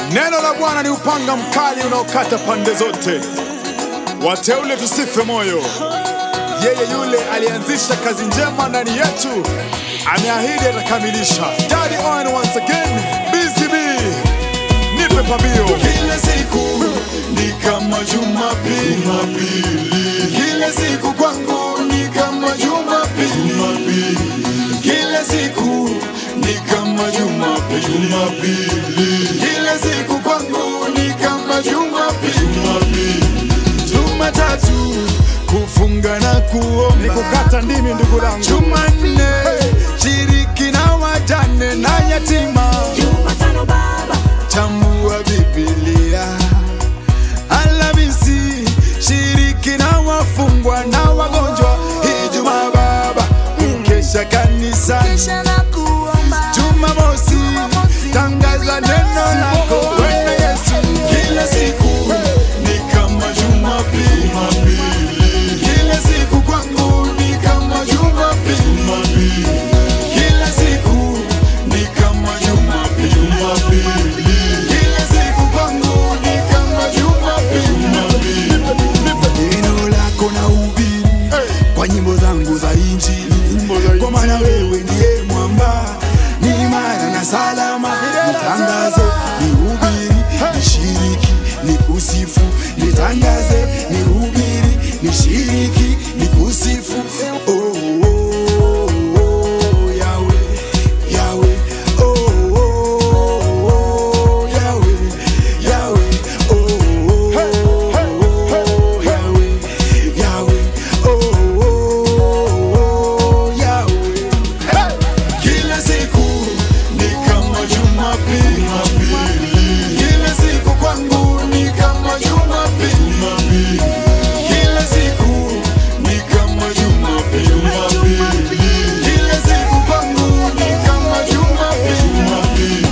Neno la Bwana ni upanga mkali unaokata pande zote. Wateule tusife moyo. Yeye yule alianzisha kazi njema ndani yetu ameahidi atakamilisha. Daddy on once again, BCB, nipe pambio. Kila siku ni kama Jumapili, kila siku kwangu ni kama Jumapili, kila siku ni kama Jumapili, kila siku kwangu ni kama Jumapili, Jumatatu kufunga na Ni kuomba kukata ndimi ndugu langu. Jumanne shiriki na wajane na yatima Jumatano baba, chambua Biblia. Alhamisi shiriki na wafungwa na wagonjwa. Ijumaa baba kukesha kanisani. kisha na kuomba. Jumamosi tangaza neno lako Bwana Yesu. Kila siku ni kama Jumapili, kila siku kwangu ni kama Jumapili, kila siku ni kama Jumapili, kila siku kwangu ni kama Jumapili. Neno lako na ubiri kwa nyimbo zangu za Injili, kwa maana wewe ndiye mwamba, ni imara na salama. Nitangaze, nihubiri, nishiriki, nikusifu, nitangaze, nihubiri, nishiriki, nikusifu. Oh, oh, oh, oh, Yahweh, Yahweh, oh, oh, oh, Yahweh, Yahweh, oh, oh, oh, Yahweh, Yahweh, oh, oh, oh, Yahweh. Kila siku ni kama Jumapili, kila siku kwangu ni kama Jumapili, kila siku ni kama Jumapili, kila siku kwangu ni kama Jumapili.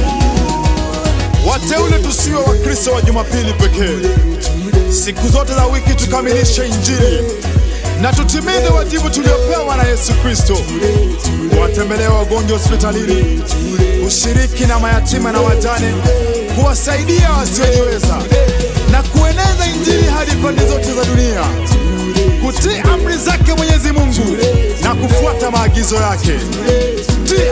Wateule tusiwe Wakristo wa Jumapili pekee. Siku zote za wiki tukamilishe Injili na tutimize wajibu tuliopewa na Yesu Kristo, kuwatembelea wagonjwa hospitalini, kushiriki na mayatima na wajane, kuwasaidia wasiojiweza na kueneza Injili hadi pande zote za dunia, kutii amri zake Mwenyezi Mungu na kufuata maagizo yake. Ndiyo